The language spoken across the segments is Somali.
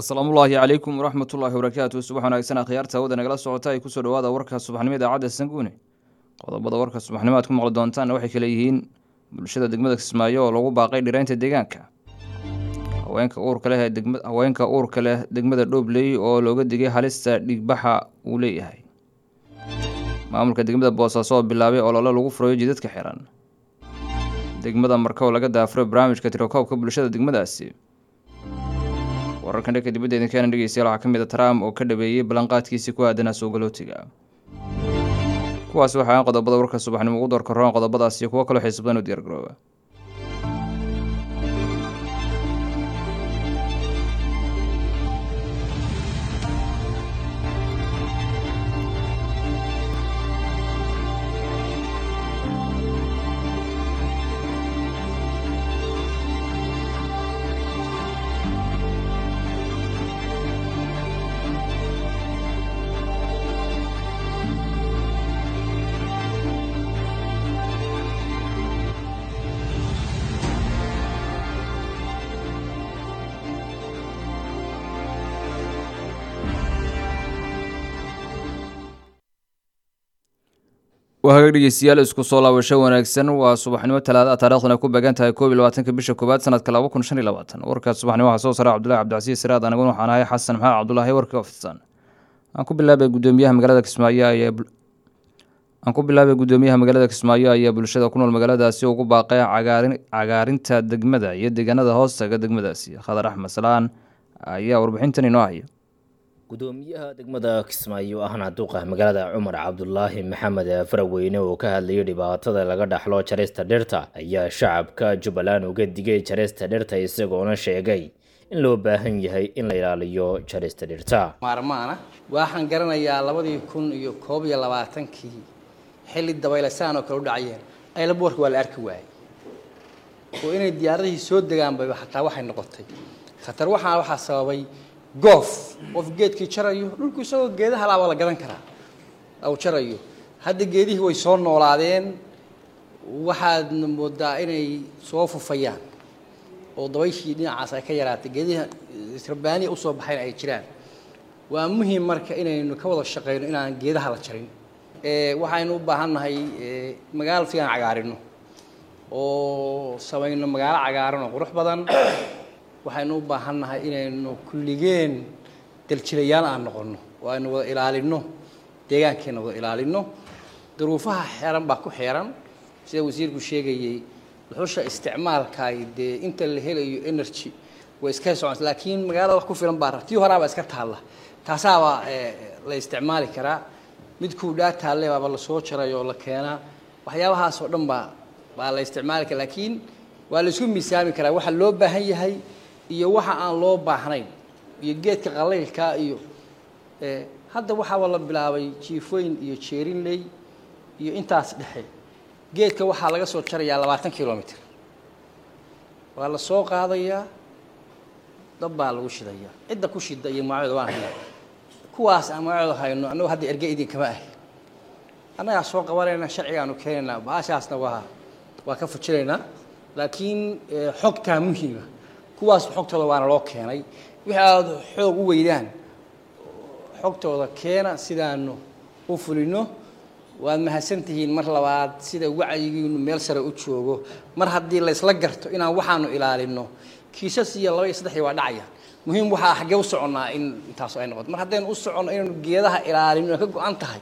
asalaamullaahi calaykum waraxmatullaahi wabarakaatu subax wanaagsan akhyaarta hawada nagala socota ay kusoo dhawaada warka subaxnimo idaacadda sanguune qodobada warka subaxnimo aad ku maqli doontaanna waxay kale yihiin bulshada degmada kismaayo oo lagu baaqay dhiraynta deegaanka haweenka uurka leh degma haweenka uurka leh degmada dhoobley oo looga digay halista dhigbaxa uu leeyahay maamulka degmada boosaaso oo bilaabay olole lagu furayo jidadka xiran degmada marka oo laga daafuro barnaamijka tirokoobka bulshada degmadaasi wararkan dhanka dibadda idinkeena dhegeystayaal waxaa ka mid a trump oo ka dhabeeyey ballanqaadkiisii ku aadanaa suugalootiga kuwaas waxaa qodobada warka subaxnimo ugu doorka roon qodobadaas iyo kuwo kaloo xiisa badan u diyaargarooba waa hagaag dhegeystayaal isku soo laabasho wanaagsan waa subaxnimo talaada taarikhduna ku beegan tahay koob iyo labaatanka bisha koowaad sanadka laba kun shan iyo labaatan warkaas subaxnimo waxaa soo saaray cabdullahi cabdicasiis siraad aniguna waxaan ahay xasan maxamed cabdulaahi warka ofidsan aan ku bilaabay gudoomiyaha magaalada kismaayo ayaa aan ku bilaabay gudoomiyaha magaalada kismaayo ayaa bulshada ku nool magaaladaasi ugu baaqay cagaarin cagaarinta degmada iyo deegaanada hoostaga degmadaasi khadar axmed salaan ayaa warbixintan inoo haya gudoomiyaha degmada kismaayo ahna duqa magaalada cumar cabdulaahi maxamed faraweyne oo ka hadlayay dhibaatada laga dhaxlo jarista dhirta ayaa shacabka jubbaland uga digay jarista dhirta isagoona sheegay in loo baahan yahay in la ilaaliyo jarista dhirta maarmaana waxaan garanayaa labadii kun iyo koob iyo labaatankii xilli dabaylasaan oo kale u dhacayeen aylaboorka waa la arki waayey oo inay diyaaradihii soo degaanba xataa waxay noqotay khatar waxaa waxaa sababay goof qof geedkii jarayo dhulku isagoo geedaha laaba la gadan karaa aw jarayo hadda geedihii way soo noolaadeen waxaadna moodaa inay soo fufayaan oo dabayshii dhinacaas ay ka yaraatay geedihi rabbaaniya usoo baxayn ay jiraan waa muhiim marka inaynu ka wada shaqeyno inaan geedaha la jarin waxaynu u baahan nahay magaalo fiican cagaarino oo samayno magaalo cagaaran oo qurux badan waxaynu u baahan nahay inaynu kulligeen daljilayaal aan noqonno oo aynu wada ilaalino deegaankeena wada ilaalino duruufaha xeeran baa ku xeeran sida wasiirku sheegayey dhuxusha isticmaalkaay dee inta la helayo energy way iska soconta laakiin magaalada wax ku filan baa tii horaabaa iska taalla taasaabaa la isticmaali karaa midkuu dhaa taalle baaba lasoo jaray oo la keenaa waxyaabahaas oo dhan baa baa la isticmaali kara laakiin waa la isku miisaami karaa waxa loo baahan yahay iyo waxa aan loo baahnayn iyo geedka qalaylkaa iyo hadda waxaaba la bilaabay jiifooyin iyo jeerinley iyo intaas dhexe geedka waxaa laga soo jarayaa labaatan kilomitr waa la soo qaadayaa dab baa lagu shidayaa cidda ku shida iyo magacyooda waan haynaa kuwaas aan magacyooda hayno annagu hadda erge idinkama ahi annagaa soo qabanayna sharcigaanu keenaynaa baashaasna waa waa ka fujinaynaa laakiin xogtaa muhiima kuwaas xogtooda waana loo keenay wixii aada xoog u weydaan xogtooda keena sidaanu u fulino waad mahadsantihiin mar labaad sida wacyigiinu meel sare u joogo mar haddii laysla garto inaan waxaanu ilaalino kiisas iyo laba iyo saddexii waa dhacaya muhiim waxaa xaggee u soconnaa in intaas ay noqoto mar haddaynu u soconno inaynu geedaha ilaalino ka go-an tahay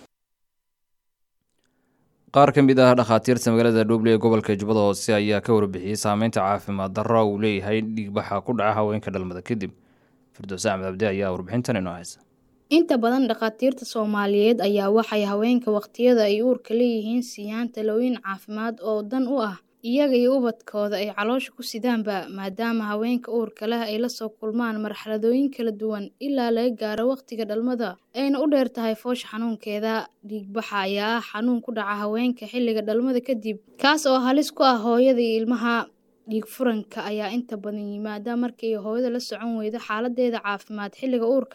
qaar ka mid ah dhakhaatiirta magaalada dhuuble ee gobolka jubbada hoose ayaa ka warbixiyey saameynta caafimaad darro uu leeyahay dhiigbaxa ku dhaca haweenka dhalmada kadib firdows axmed cabdi ayaa warbixintan inoo haysa inta badan dhakhaatiirta soomaaliyeed ayaa waxay haweenka waqtiyada ay uurka leeyihiin siiyaan talooyin caafimaad oo dan u ah iyaga iyo ubadkooda ay caloosha ku sidaanba maadaama haweenka uurka leh ay lasoo kulmaan marxaladooyin kala duwan ilaa laga gaaro waqtiga dhalmada ayna u dheer tahay foosha xanuunkeeda dhiigbaxa ayaa ah xanuun ku dhaca haweenka xilliga dhalmada kadib kaas oo halis ku ah hooyada iyo ilmaha dhiig furanka ayaa inta badan yimaada markii hooyada la socon weydo xaaladeeda caafimaad xilliga uurka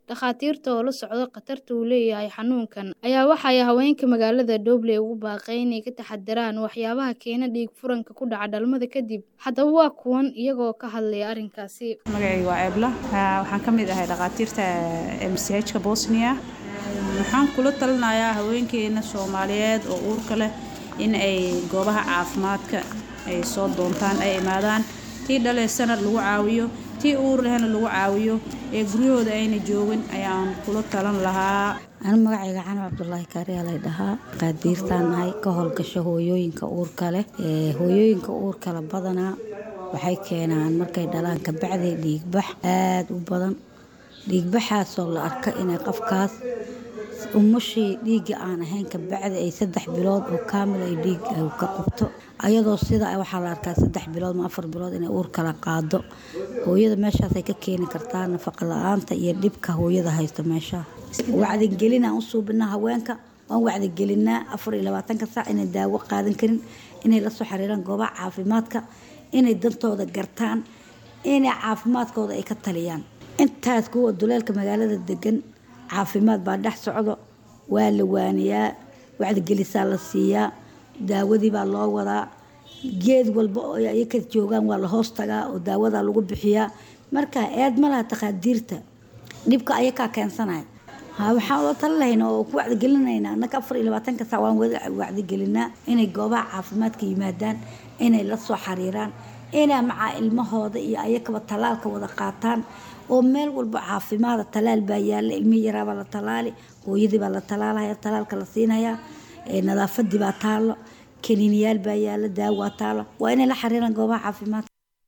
dhakhaatiirta oo la socdo khatarta uu leeyahay xanuunkan ayaa waxay haweenka magaalada Dooble ugu baaqay inay ka taxadaraan waxyaabaha keena dhiig furanka ku dhaca dhalmada kadib haddaba waa kuwan iyagoo ka hadlaya arrinkaasi magacayga waa eebla waxaan ka mid ahay dhakhaatiirta mchka bosnia waxaan kula talinayaa haweenkeena soomaaliyeed oo uurka leh in ay goobaha caafimaadka ay soo doontaan ay imaadaan tii dhaleysana lagu caawiyo tii uur lehna lagu caawiyo ee guryahooda ayna joogin ayaan kula talan lahaa anu magacayga cano cabdulaahi kaariyaa lay dhahaa qaadiirtaan nahay ka howlgasho hooyooyinka uurka leh hooyooyinka uurkale badanaa waxay keenaan markay dhalaan kabacday dhiigbax aada u badan dhiigbaxaasoo la arka inay qofkaas umashii dhiigga aan ahayn kabacdi ay saddex bilood oo kaamil ay dhiig ka qubto ayadoo sida waxaa la arkaa saddex bilood ma afar bilood inay uur kala qaado hooyada meeshaasay ka keeni kartaa nafaqa la-aanta iyo dhibka hooyada haysto meeshaa wacdigelinaan u suubinaa haweenka waan wacdigelinaa afar iyo labaatanka saac inay daawo qaadan karin inay la soo xiriiraan goobaha caafimaadka inay dantooda gartaan inay caafimaadkooda ay ka taliyaan intaas kuwa duleelka magaalada degan caafimaad baa dhex socdo waa la waaniyaa wacdigelisaa la siiyaa daawadii baa loo wadaa geed walba oo ay ka joogaan waa la hoos tagaa oo daawadaa lagu bixiyaa marka eed ma laha takhaadiirta dhibka ayakaa keensanaya waxaan ula tali lahayn oo ku wacdigelinaynaa annaka afar iyo labaatanka saac waan wacdigelinaa inay goobaha caafimaadka yimaadaan inay la soo xiriiraan inay macaa ilmahooda iyo ayakaba talaalka wada qaataan oo meel walba caafimaada talaal baa yaala ilmihii yaraabaa la talaali hooyadii baa la talaalaya talaalka la siinaya nadaafadii baa taalo kaniiniyaal baa yaala daawaa taalo waa inay la xiriiraan goobaha caafimaadka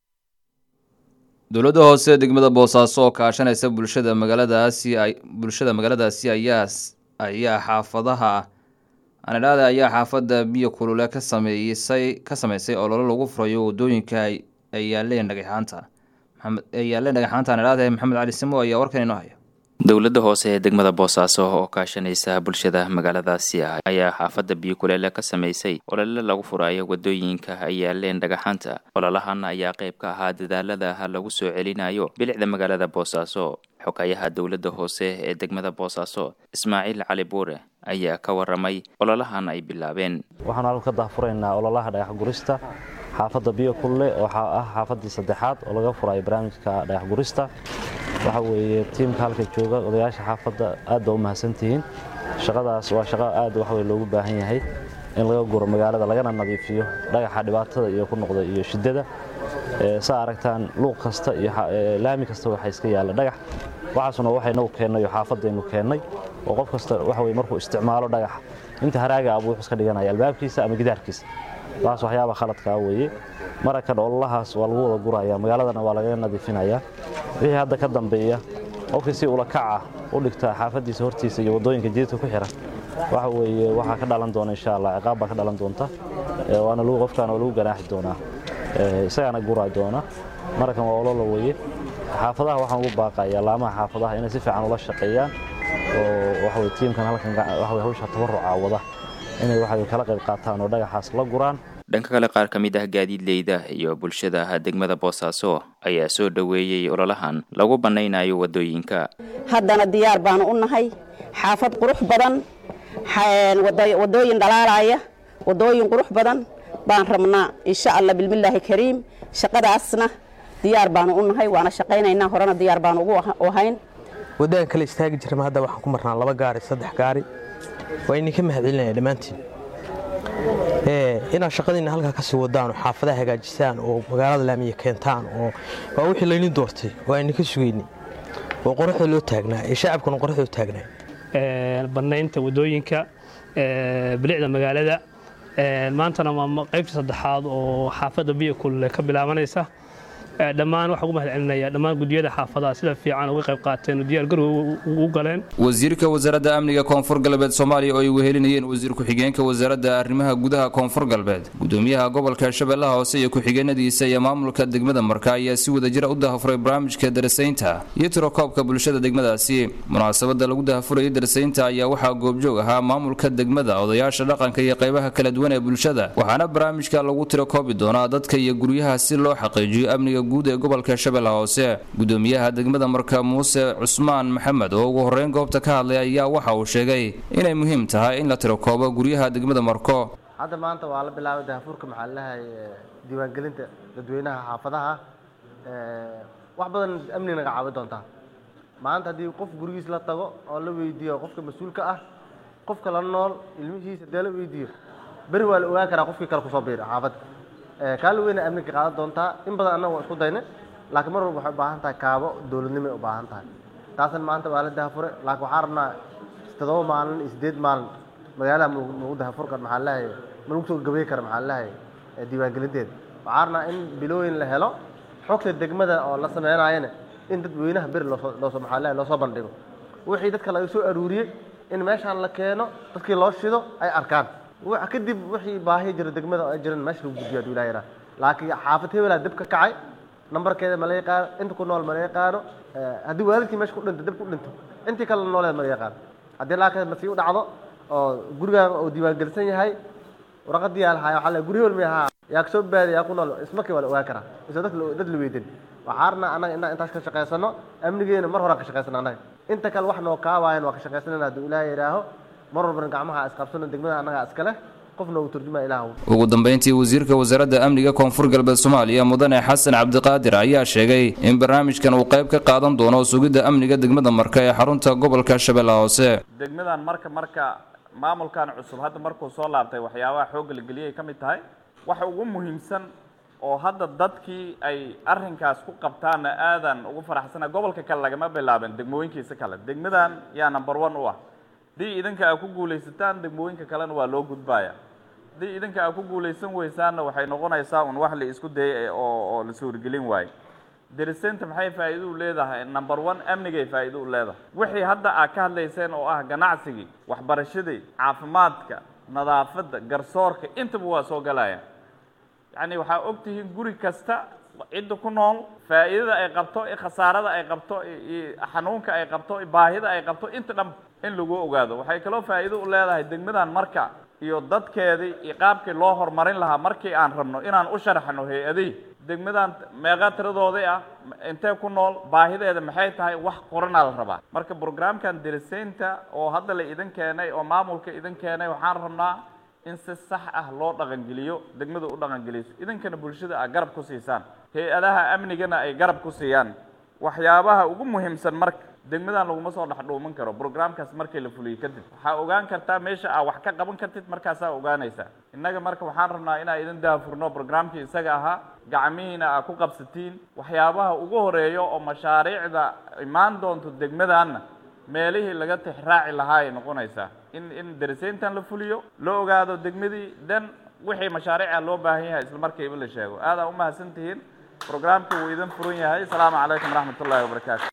dowladda hoose degmada boosaaso oo kaashanaysa bulshada magaaladaasi bulshada magaaladaasi ayaa ayaa xaafadaha anidhaada ayaa xaafadda biyo kulule ka sameysay ka sameysay ololo lagu furayo wadooyinka ay yaaleen dhagaxaanta ay yaaleen dhagaxaanta anidhaada maxamed cali simo ayaa warkan inoo haya dowladda hoose ee degmada boosaaso oo kaashanaysa bulshada magaaladaasi ah ayaa xaafadda biyo kuleele ka sameysay olole lagu furaayo wadooyinka ay yaaleen dhagaxaanta ololahan ayaa qayb ka ahaa dadaalada lagu soo celinayo bilicda magaalada boosaaso xogayaha dowladda hoose ee degmada boosaaso ismaaciil cali buure ayaa ka waramay ololahan ay bilaabeen waxaan halku ka dahfuraynaa ololaha dhagax gurista xaafadda biyo kulle waxaa ah xaafaddii saddexaad oo laga furayo barnaamijka dhagax gurista waxa weeye tiimka halka jooga odayaasha xaafadda aad baa u mahadsantihiin shaqadaas waa shaqo aad waxwey loogu baahan yahay in laga guro magaalada lagana nadiifiyo dhagaxa dhibaatada iyo ku noqda iyo shiddada saa aragtaan luuq kasta iyo laami kasta waxaa iska yaalla dhagax waxaasuna waxaynagu keennay oo xaafadaynu keennay oo qof kasta waxa weye markuu isticmaalo dhagaxa inta haraaga abuu wuxuu iska dhiganaya albaabkiisa ama gidaarkiisa taas waxyaaba khaladkaa weeye marakan ololahaas waa lagu wada guraya magaaladana waa lagaga nadiifinaya wixii hadda ka dambeeya qofkii si ula kaca u dhigta xaafadiisa hortiisa iyo wadooyinka jididka ku xiran waxa weeye waxaa ka dhalan doona insha allah ciqaab baa ka dhalan doonta waana lagu qofkaana waa lagu ganaaxi doonaa isagaana guraa doona marakan waa ololo weeye xaafadaha waxaan ugu baaqaya laamaha xaafadaha inay si fiican ula shaqeeyaan oo waxa weye tiimkan halkan waxa weye hawsha tabaruca wada inay waxa kala qayb qaataan oo dhagaxaas la guraan dhanka kale qaar ka mid ah gaadiidleyda iyo bulshada degmada boosaaso ayaa soo dhoweeyey ololahan lagu bannaynayo wadooyinka haddana diyaar baanu u nahay xaafad qurux badan wadooyin dhalaalaya wadooyin qurux badan baan rabnaa insha allah bilmillaahi kariim shaqadaasna diyaar baanu u nahay waana shaqaynaynaa horena diyaar baanu ugu ahayn waddadan kale istaagi jirma hadda waxaan ku marnaa laba gaari saddex gaari waa idinka mahadcelinaya dhammaantiin inaad shaqadiinna halkaa kasii wadaan oo xaafadaha hagaajisaan oo magaalada laamiya keentaan oo waa wixii laynin doortay oo ayninka sugayni oo qoraxda loo taagnaa ee shacabkuna qoraxda u taagnaa bannaynta wadooyinka bilicda magaalada maantana waa qaybta saddexaad oo xaafadda biyo kulule ka bilaabanaysa dhammaan waxaan ugu mahad celinaya dhammaan gudiyada xaafadaha sida fiican uga qayb qaateen oo diyaar garow u galeen wasiirka wasaaradda amniga koonfur galbeed soomaaliya oo ay wehelinayeen wasiir ku-xigeenka wasaaradda arrimaha gudaha koonfur galbeed gudoomiyaha gobolka shabeellaha hoose iyo ku-xigeenadiisa iyo maamulka degmada marka ayaa si wadajira u dahafuray barnaamijka darasaynta iyo tirokoobka bulshada degmadaasi munaasabada lagu dahafurayay darasaynta ayaa waxaa goobjoog ahaa maamulka degmada odayaasha dhaqanka iyo qaybaha kala duwan ee bulshada waxaana barnaamijka lagu tirokoobi doonaa dadka iyo guryaha si loo xaqiijiyo amniga guud ee gobolka shabeellaha hoose gudoomiyaha degmada marka muuse cusmaan maxamed oo ugu horreyn goobta ka hadlay ayaa waxa uu sheegay inay muhiim tahay in la tirakoobo guryaha degmada marko hadda maanta waa la bilaabay dahafuurka maxaa lalahay diiwaangelinta dadweynaha xaafadaha wax badan amni naga caawin doontaa maanta haddii qof gurigiis la tago oo la weydiiyo qofka mas-uulka ah qofka la nool ilmihiisa dee la weydiiyo beri waa la ogaan karaa qofkii kale kusoo biira xaafadda kaala weyna amniga qaadan doontaa in badan annaga waa isku dayna laakiin mar walba waxay u baahan tahay kaabo dowladnimo ay u baahan tahay taasna maanta waa la dahafure laakiin waxaan rabnaa toddoba maalin iyo siddeed maalin magaalaha nagu dahafur kar maxaa lahay ma lagu soo gabay kara maxaa lahay diiwaangelinteeda waxaan rabnaa in bilooyin la helo xogta degmada oo la sameynaayana in dadweynaha beri loosoo loosoo maxaa lahay loosoo bandhigo wixii dadka laga soo aruuriyey in meeshaan la keeno dadkii loo shido ay arkaan kadib wixii baahi jira degmada ay jiran meesha lagu gudbiyo haduu ilaha yaraa laakiin xaafad hebelaa dib ka kacay nambarkeeda ma la yaqaano inta ku nool ma la yaqaano haddii waalidkii meesha ku dhinto dib ku dhinto intii kale nooleed ma la yaqaano haddii laakiin masii u dhacdo oo gurigaan uu diiwaangelisan yahay warqadii yaa lahaaya waxaa la guri hebel miyahaa yaa kasoo baadi yaa ku nool ismarkii waa la ogaan karaa isoo dad dad la weydin waxaa rabnaa annaga inaan intaas ka shaqaysano amnigeena mar horaan ka shaqaysano annaga inta kale wax noo kaawaayan waa ka shaqaysanayna hadduu ilaaha yidhaaho mar walbana gacmaha isqabsano degmada annagaa iska leh qofna uu turjumaya ilaah ugu dambeyntii wasiirka wasaaradda amniga koonfur galbeed soomaaliya mudane xasan cabdiqaadir ayaa sheegay in barnaamijkan uu qayb ka qaadan doono sugidda amniga degmada marka ee xarunta gobolka shabeellaha hoose degmadan marka marka maamulkan cusub hadda markuu soo laabtay waxyaabaha xoogga la geliyay ka mid tahay waxa ugu muhiimsan oo hadda dadkii ay arrinkaas ku qabtaanna aadan ugu faraxsana gobolka kale lagama bilaabin degmooyinkiisa kale degmadan yaa number one u ah haddii idinka aa ku guulaysataan degmooyinka kalena waa loo gudbaya haddii idinka aa ku guulaysan weysaanna waxay noqonaysaa un wax la isku dayay oo oo la suurgelin waayo darisinta maxay faa'iido u leedahay number one amnigay faa'iido u leedahay wixii hadda aad ka hadlayseen oo ah ganacsigii waxbarashadii caafimaadka nadaafadda garsoorka intaba waa soo galaya yacni waxaa og tihiin guri kasta cidda ku nool faa'iidada ay qabto i khasaarada ay qabto iyo xanuunka ay qabto i baahida ay qabto inta dhan in lagu ogaado waxay kaloo faa'iido u leedahay degmadan marka iyo dadkeedii iyo qaabkii loo horumarin lahaa markii aan rabno inaan u sharaxno hay-adihii degmadan meeqa tiradoodii ah intee ku nool baahideeda maxay tahay wax qoranaa la rabaa marka brograamkan dirisaynta oo hadda la idin keenay oo maamulka idin keenay waxaan rabnaa in si sax ah loo dhaqangeliyo degmada u dhaqangeliso idinkana bulshada aa garab ku siisaan hay-adaha amnigana ay garab ku siiyaan waxyaabaha ugu muhiimsan marka degmadan laguma soo dhex dhuuman karo brograamkaas markii la fuliyo kadib waxaa ogaan kartaa meesha aa wax ka qaban kartid markaasaa ogaanaysaa innaga marka waxaan rabnaa inaa idin daafurno brograamkii isaga ahaa gacmihiina aa ku qabsatiin waxyaabaha ugu horeeyo oo mashaariicda imaan doonto degmadanna meelihii laga tixraaci lahaa ay noqonaysaa in in darisayntan la fuliyo la ogaado degmadii dan wixii mashaariica loo baahan yahay isla markiiba la sheego aadaa u mahadsan tihiin brograamka wuu idin furan yahay asalaamu calaykum waraxmat ullahi wabarakaatu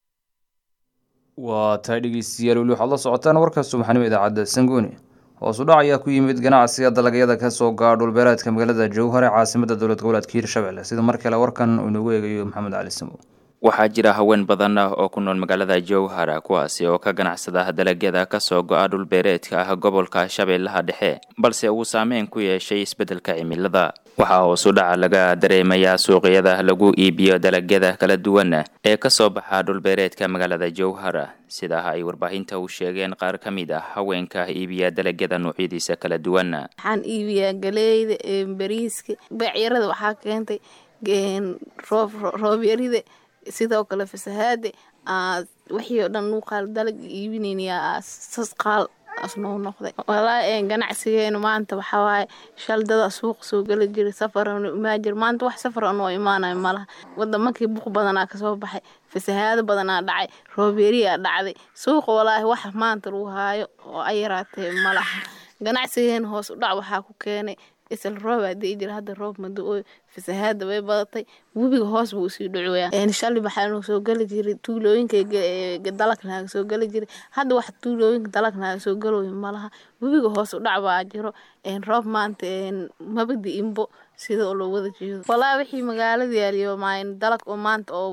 waa tahay dhegeystayaal weli waxaad la socotaan warka subaxnimo idaacadda sanguuni hoos u dhac ayaa ku yimid ganacsiga dalagyada kasoo gaadha dhulbeereedka magaalada jowhar ee caasimada dowlad goboleedka hiirshabelle sida mar kale warkan uu inoogu eegayo maxamed cali samow waxaa jira haween badan ah oo ku nool magaalada jowhar kuwaasi oo ka ganacsada dalagyada kasoo go-a dhulbeereedka ah gobolka shabeellaha dhexe balse uu saameyn ku yeeshay isbeddelka cimilada waxaa hoos u dhaca laga dareemayaa suuqyada lagu iibiyo dalagyada kala duwan ee kasoo baxa dhulbeereedka magaalada jowhar sidaa ay warbaahinta u sheegeen qaar ka mid ah haweenka iibiya dalagyada noocyadiisa kala duwan waxaan iibiyaa galeyda bariiska beecyarada waxaa keentay roobyarida sidoo kale fasahaade wixii oo dhan qaal dalag iibinayna sas qaal asnuu noqday walaa ganacsigeenu maanta waxaa waaye shaldada suuq soo gala jiray safaran imaajir maanta wax safar anoo imaanayo malaha wadamankii buq badanaa kasoo baxay fasahaado badanaa dhacay roobeeriyaa dhacday suuqa walaahi wax maanta lagu haayo oo ay yaraatee malaha ganacsigeenu hoos u dhac waxaa ku keenay isla roob hadii jira hadda roob mado fasahaada way badatay webiga hoos buu usii dhacoyaa shalay waxaa soo geli jiray tuulooyinka dalag naaga soo geli jiray hadda wax tuulooyinka dalag naaga soo galooyo malaha webiga hoos u dhac baa jiro roob maanta mabadi imbo sida loo wada jeedo walaa wixii magaalada yaaliyo dalag oo maanta oo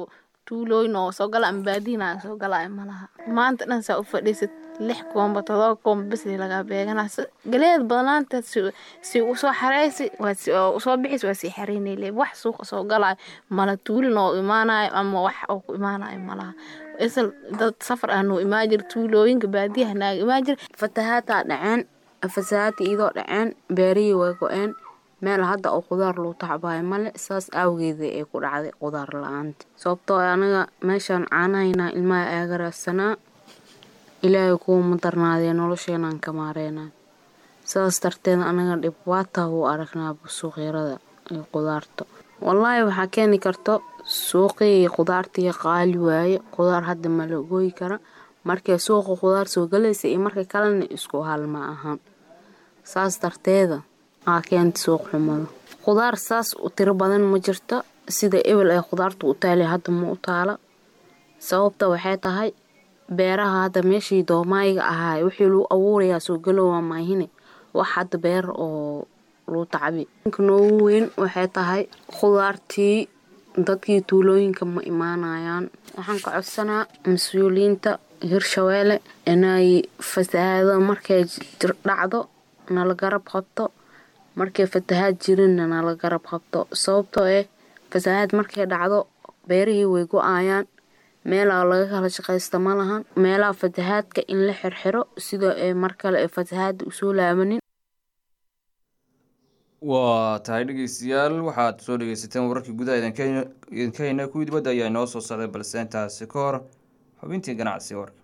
tuulooyin oo soo gala ama baadiina soo galaayo malaha maanta dhan saa u fadhiisad lix koomba todoba koomba bes lagaa beeganaa galeed badnaanta si usoo xareysi usoo bixis waa sii xareynayle wax suuqa soo galaayo mala tuulin oo imaanayo ama wax oo ku imaanayo malaha isal dad safar ah noo imaan jir tuulooyinka baadiyaha naaga imaan jir fatahaataa dhaceen fasahaata iyadoo dhaceen beerihii way go-een meel hadda oo qudaar loo tacbaayo male saas awgeeda ee ku dhacday qudaar la-aanta sababtoo anaga meeshaan caanahaynaa ilmaha aagaraadsanaa ilaahay kuwa ma darnaadee nolosheenaan ka maareynaa saas darteed anaga dhibaataa wuu aragnaaba suuqyarada iyo qudaarta wallaahi waxaa keeni karto suuqii qudaartii qaali waaye qudaar hadda ma la gooyi kara markay suuqa qudaar soo galaysa iyo marka kalena isku hal ma ahan saas darteeda aa keenta suuq xumada qudaar saas u tiro badan ma jirto sida ebel ay qudaarta u taali hadda ma u taala sababta waxay tahay beeraha hadda meeshii doomaayiga ahaa wixii lagu abuurayaa soo galowaa maahine wax hadda beer oo lagu tacbi inka noogu weyn waxay tahay qudaartii dadkii tuulooyinka ma imaanayaan waxaan ka codsanaa mas-uuliyiinta hirshabeelle inay fasahaado markay dhacdo nala garab qabto markay fatahaad jirinna nala garab qabto sababtoo eh fasahaad markay dhacdo beerihii way go-ayaan meelaa laga kala shaqaysta ma lahan meelaha fatahaadka in la xirxiro sidoo ay mar kale ay fatahaada usoo laabanin waa tahay dhegeystayaal waxaad soo dhegeysateen wararkii gudaha idinka hayna kuwii dibadda ayaa inoo soo socday balse intaasi ka hor xubintii ganacsi warka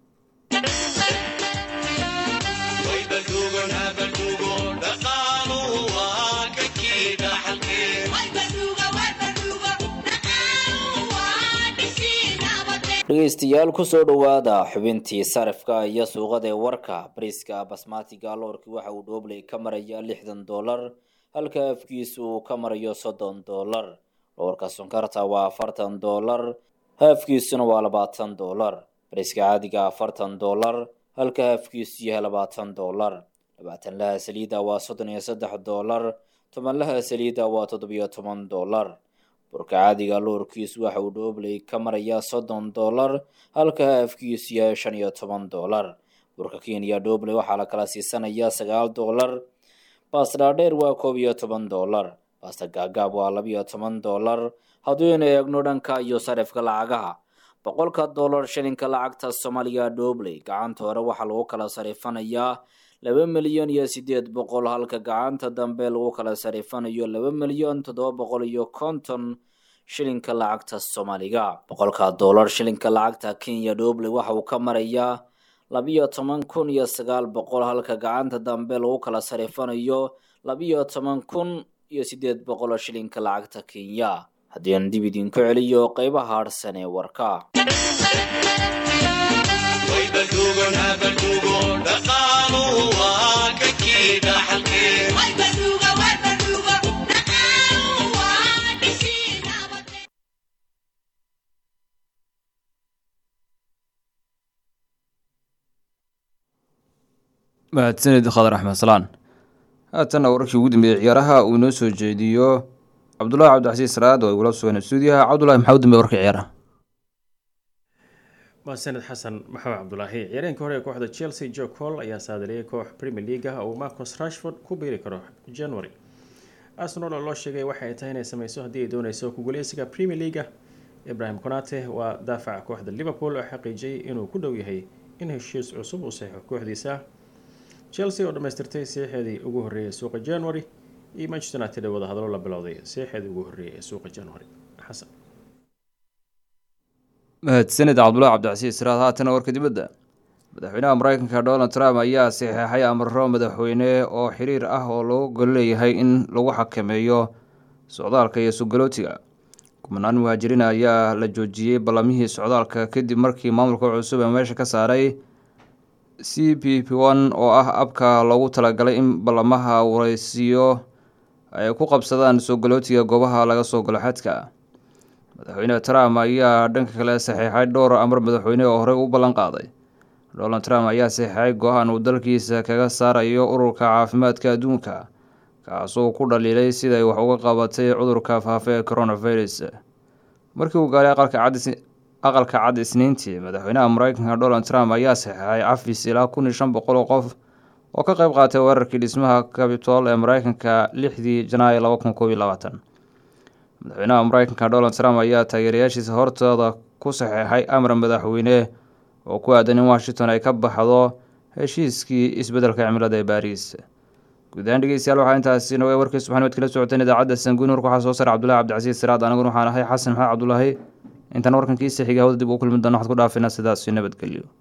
dhegeystayaal kusoo dhowaada xubintii sarifka iyo suuqada ee warka bariiska basmatiga loorkii waxa uu dhoobley ka maraya lixdan doolar halka afkiisu uu ka marayo soddon doolar loorka sonkarta waa afartan doolar haafkiisuna waa labaatan doolar bariiska caadiga afartan doolar halka haafkiisu yahay labaatan doolar labaatan laha saliida waa soddon iyo saddex doolar toban laha saliida waa toddobiyo toban doolar burka caadiga loorkiisu waxa uu dhoobley ka marayaa soddon doolar halka haafkiisu yahay shan iyo toban doolar burka kenya dhoobley waxaa la kala siisanayaa sagaal doolar baasta dhaadheer waa koob iyo toban doolar baasta gaagaab waa labiyo toban doolar hadduynu eegno dhanka iyo sarifka lacagaha boqolka doolar shilinka lacagta soomaaliya dhoobley gacanta hore waxaa lagu kala sarifanayaa laba milyan iyo sideed boqol halka gacanta dambe lagu kala sarifanayo laba milyan toddoba boqol iyo konton shilinka lacagta soomaaliga boqolka doolar shilinka lacagta kenya dhoobley waxa uu ka marayaa labiyo toban kun iyo sagaal boqol halka gacanta dambe lagu kala sarifanayo labiyo toban kun iyo sideed boqol shilinka lacagta kenya haddii aan dib idinku celiyo qeybaha harsan ee warka mahadsanid khadar axmed salaan haatanna wararkii ugu dambeeyey ciyaaraha uu inoo soo jeediyo cabdullaahi cabdicasiis raad oo igula sugan stuudiyaha cabdullahi maxaa u dambeey warka ciyaaraha mahadsaned xasan maxamed cabdulaahi ciyaareenka hore ee kooxda chelsea jo col ayaa saadaliyay koox premier league ah uu marcos rashford ku biiri karo january arsenal oo loo sheegay waxa ay tahay inay sameyso haddii ay dooneyso kuguleysiga premier league ibrahim konate waa daafaca kooxda liverpool oo xaqiijiyay inuu ku dhow yahay in heshiis cusub uu saxeixo kooxdiisa chelsea oo dhammaystirtay seexeedii ugu horreeyay suuqa january iyo manchester united ee wadahadalo la bilowday seexeedii ugu horreeyay ee suuqa january xasan mahadsanid cabdullaahi cabdicasiis raad haatana warka dibadda madaxweynaha mareykanka donald trump ayaa saxeexay amaro madaxweyne oo xiriir ah oo loo gol leeyahay in lagu xakameeyo socdaalka iyo sugalootiga kumanaan muhaajiriin ayaa la joojiyey ballamihii socdaalka kadib markii maamulka cusub ee meesha ka saaray c p p one oo ah abka loogu talagalay in ballamaha wareysiyo ay ku qabsadaan soogolootiga goobaha laga soo galo xadka madaxweyne trump ayaa dhanka kale saxiixay dhowr amar madaxweyne oo horey u ballan qaaday donald trump ayaa saxiixay go-aan uu dalkiisa kaga saarayo ururka caafimaadka adduunka kaasoo ku dhaliilay siday wax uga qabatay cudurka faafa ee coronavirus markii uu gaaray aqalka cad aqalka cad isniintii madaxweynaha mareykanka donald trump ayaa saxeexay cafis ilaa kun iyo shan boqol oo qof oo ka qayb qaatay weerarkii dhismaha capitol ee mareykanka lixdii janaayo laba kun koob iyo labaatan madaxweynaha mareykanka donald trump ayaa taageerayaashiisa hortooda ku saxeexay amar madaxweyne oo ku aadan in washington ay ka baxdo heshiiskii isbeddelka cimilada ee baariis guud ahaan dhegeystayaal waxaa intaasi noga warkii subaxnimed kala socoteen idaacadda sanguun warka waxaa soo saaray cabdullahi cabdicasiis siraad aniguna waxaan ahay xasan maxamed cabdulaahi intaan warkankiisa xiga hawda dib ugu kulmi doona waxaad ku dhaafina sidaasi nabadgelyo